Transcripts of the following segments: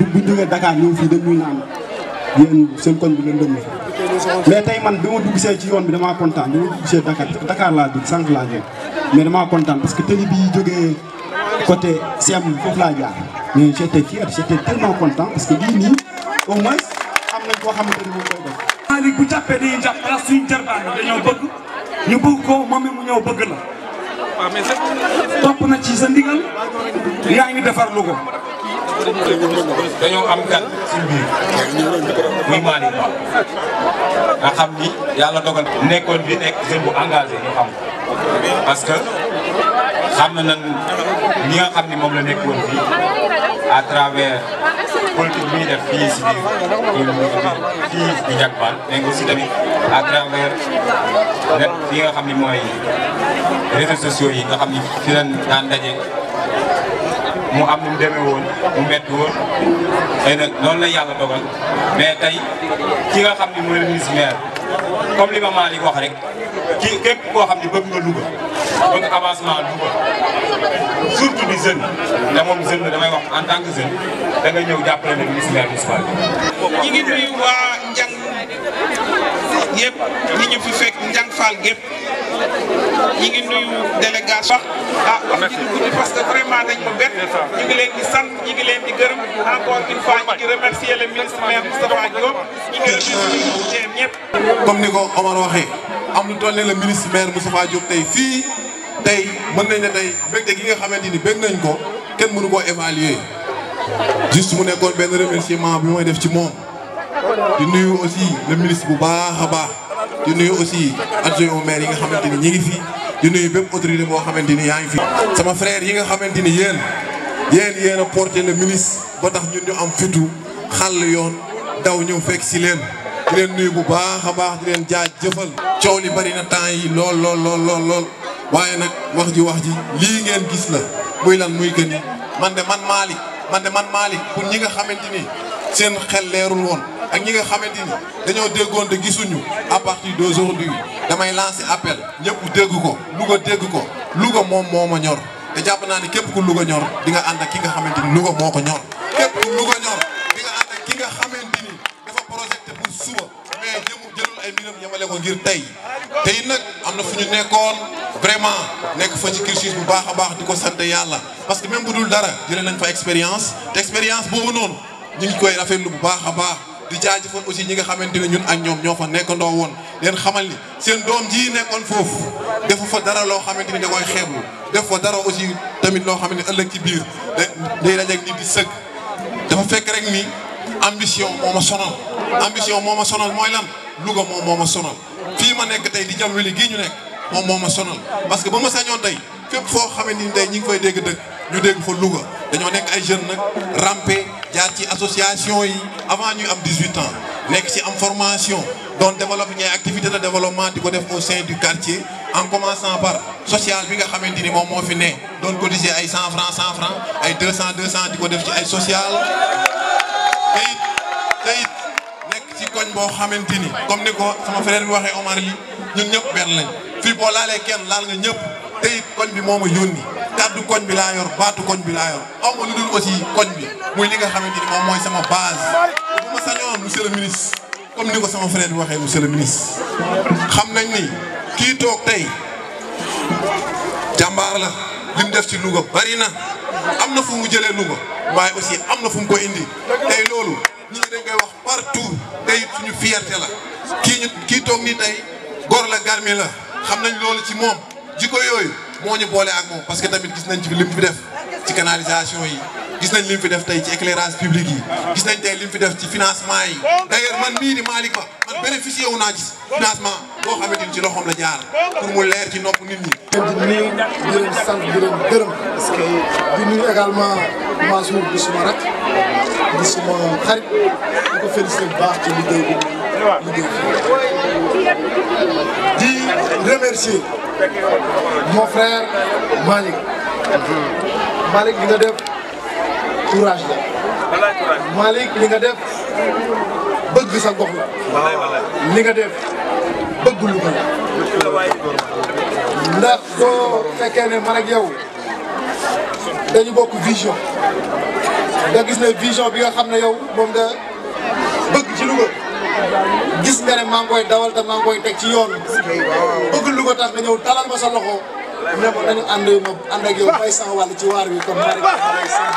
bu jógee Dakar ñëw fii dañuy naan yéen seen koñ bi leen dëmm mais tey man bi ma dugg see ci yoon bi damaa kontaan bi ma dugg see Dakar Dakar laa dugg sànq laa jóg mais damaa kontaan parce que télé bi jógee côté Siem foofu laa jaar mais j'étais fier j'étais tellement content parce que lii nii au moins am nañ koo xamante ni moom koy def. Malick bu jàppee dañuy jàpp ndax suñu jarbaan la dañoo bëgg ñu bëgg ko moom it mu ñëw bëgg la topp na ci sa ndigal yaa ngi defar lu ko dañoo am gan suñ biir muy Malick Ba nga xam ni yàlla dogal nekkoon bi nekk jeune bu engagé ñu xam ko parce que xam na nan ñi nga xam ni moom la nekkoon fii à travers politique bi ñuy def fii si biir fii di Diackbal mais aussi tamit à travers net yi nga xam ni mooy réseaux sociaux yi nga xam ni fi lañ daan daje mu am nu mu demee woon mu métti woon xëy na noonu la yàlla dogal mais tey ki nga xam ni mooy le ministre maire comme li ma Malick wax rek ki képp koo xam ni bëgg nga Louga bëgg avancement Louga surtout di jeune te moom jeune la damay wax en tant que jeune da nga ñëw jàppale le ministre maire municipal bi. ñi ngi nuyu waa Njang yëpp ñi ñu fi fekk Njang Fall gépp ñi ngi nuyu délégation ah wax ji guddi parce que vraiment dañ ma bett ñu ngi leen di sant ñi ngi leen di gërëm encore une fois ñi ngi remercier le ministre maire Moustapha Diop ñi ngi remercier teem ñëpp comme ni ko Omar waxee am lu toll ne le ministre maire Moustapha Diop tey fii tey mën nañ ne tey mbégte gi nga xamante ni bég nañ ko kenn mënu koo évaluer juste mu nekkoon benn remerciement bi mooy def ci moom di nuyu aussi le ministre bu baax a baax di nuyu aussi adjoint au maire yi nga xamante ni ñi ngi fi di nuyu bépp autorité boo xamante ni yaa ngi fi. sama frère yi nga xamante ni yéen yéen yéen a porté le ministre ba tax ñun ñu am fitu xàll yoon daw ñëw fekk si leen di leen nuyu bu baax a baax di leen jaajëfal. coow li bari na temps yi lool lool lool lool lool waaye nag wax ji wax ji lii ngeen gis la muy lan muy que ni man de man Malick man de man Malick pour ñi nga xamante ni seen xel leerul woon. ak ñi nga xamante ni dañoo déggoon te gisuñu à partir d'aujourd'hui damay lancer appel ñëpp dégg ko Louga dégg ko Louga moom moo ma ñor te jàpp naa ni képp ku Louga ñor di nga ànd ak ki nga xamante ni Louga moo ko ñor. képp ku Louga ñor di nga ànd ak ki nga xamante ni dafa projeté pour suba mais jëmu jëlul ay mbiram yemale ko ngir tey te it nag am na fu ñu nekkoon vraiment nekk fa ci cursus bu baax a baax di ko sant yàlla parce que même bu dul dara jëlee nañ fa expérience te expérience boobu noonu ñu ngi koy rafetlu bu baax a baax. di jaajëfal aussi ñi nga xamante ne ñun ak ñoom ñoo fa nekkandoo woon leen xamal ni seen doom ji nekkoon foofu defu fa dara loo xamante ni da koy xeeblu def fa dara aussi tamit loo xamante ni ëllëg ci biir day dajeeg nit di sëgg dafa fekk rek ni ambition moo ma sonal ambition moo ma sonal mooy lan Louga moom moo ma sonal fii ma nekk tey di jam weli gii ñu nekk moom moo ma sonal parce que ba ma sañoon tey fépp foo xamante ni tey ñi ngi fay dégg dëgg ñu dégg fa Louga dañoo nekk ay jeunes nag rampe jaar ci association yi avant ñuy am 18 ans nekk ci am formation doon développer ñay activité de développement di ko def au sein du quartier en commençant par social bi nga xamante ni moom moo fi ne doon cotiser ay 100 francs 100 francs ay 200 200 di ko def ci ay social te it te it nekk ci koñ boo xamante ni comme ni ko sama frère bi waxee Omar li ñun ñëpp benn lañ fii boo laalee kenn laal nga ñëpp te it koñ bi moo ma yónni kàddu koñ bi laa yor baatu koñ bi laa yor aw ma lu dul aussi koñ bi muy li nga xamante ni moom mooy sama base bu ma sañoon monsieur le ministre comme ni ko sama frère bi waxee monsieur le ministre xam nañ ni kii toog tey jàmbaar la li mu def ci Louga bari na am na fu mu jëlee Louga waaye aussi am na fu mu ko indi tey loolu nit ñi dañ koy wax partout tey suñu fierté la kii ñu kii toog nii tey góor la garmi la xam nañ loolu ci moom jikko yooyu moo ñu boole ak moom parce que tamit gis nañ ci li mu fi def ci canalisation yi gis nañ li mu fi def tey ci éclairage public yi gis nañ tey li mu fi def ci financement yi d'ailleurs man mii di Malick Ba man bénéficié wu naa ci financement boo xamante ni ci loxoom la jaar pour mu leer ci nopp nit ñi. di nuyu di leen sant di leen gërëm parce que di nuyu également Mansour di suma rak di suma xarit di ko félicité bu baax ci liggéey bi liggéey di remercier mon frère Malick Malick li nga def courage la Malick li nga def bëgg sa gox la li nga def bëgg lu ko la ndax soo fekkee ne man ak yow dañu bokk vision nga gis ne vision bi nga xam ne yow moom nga bëgg ci Louga gis nga ne maa ngi koy dawal te maa ngi koy teg ci yoon bëgg Louga tax nga ñëw talal ma sa loxo ne ma dañu ànd ma ànd ak yow bay sama wàll ci waar wi kon maa ngi sant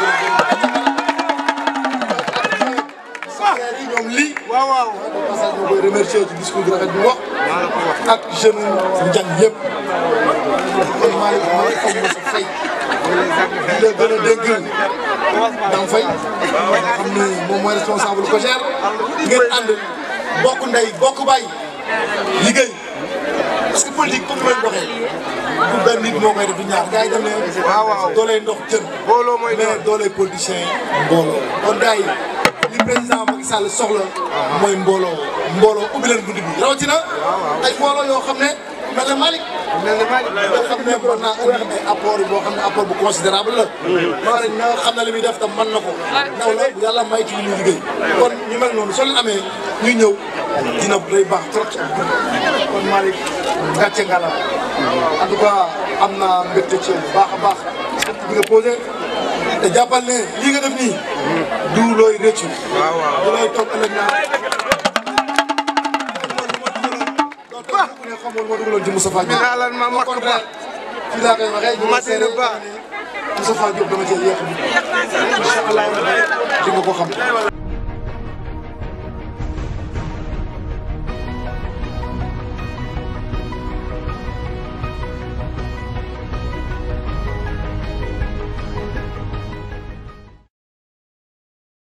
frères yi ñoom lii waaw waaw passage ñoo koy remercier ci discours bi rafet bi wax ak jeune njàng yëpp kon maa ngi maa ngi xam ma sa fay di la gën a dégg dam fay nga xam ne moom mooy responsable ko gère ngeen ànd bokk ndey bokk bay liggéey parce que politique comme leen doxee du benn nit moo koy def du ñaar gars yi dem ne waaw waaw dooley ndox jën mais dooley politicien mbooloo kon gars yi li président Macky Sall soxla mooy mbooloo mbooloo ubbi leen bunt bi rawatina ay mbooloo yoo xam ne mel na Malick mel na Malick nga xam ne mën naa indi ay apport boo xam ne apport bu considérable la maa rek na xam ne li muy def tam mën na ko ndaw la yàlla may ci li muy liggéey kon ñu mel noonu soo leen amee ñu ñëw dina day baax trop ci ak kon Malick gàcce nga la en tout cas am naa mbégte ci yow bu baax a baax bi nga posé te jàppal ne lii nga def nii du looy rëccu du looy toog ëllëg naa ne xamul moo dugaloon ci Moustapha Diop au contraire fii laa koy waxee ñu ngi seere Moustapha Diop dama cee yéex a incha allah di nga ko xam